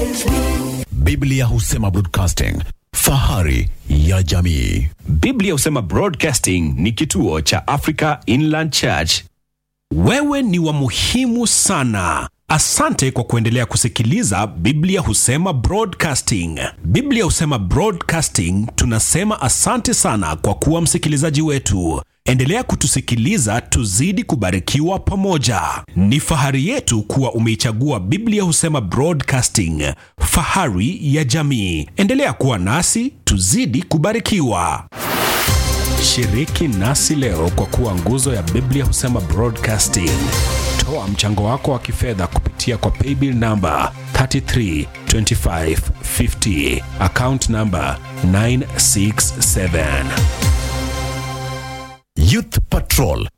Biblia husema broadcasting, fahari ya jamii. Biblia husema Broadcasting ni kituo cha Africa Inland Church. Wewe ni wa muhimu sana. Asante kwa kuendelea kusikiliza Biblia husema Broadcasting. Biblia husema Broadcasting tunasema asante sana kwa kuwa msikilizaji wetu. Endelea kutusikiliza tuzidi kubarikiwa pamoja. Ni fahari yetu kuwa umeichagua Biblia husema Broadcasting, fahari ya jamii. Endelea kuwa nasi tuzidi kubarikiwa. Shiriki nasi leo kwa kuwa nguzo ya Biblia husema Broadcasting. Toa mchango wako wa kifedha kupitia kwa paybill namba 332550 account namba 967. Youth Patrol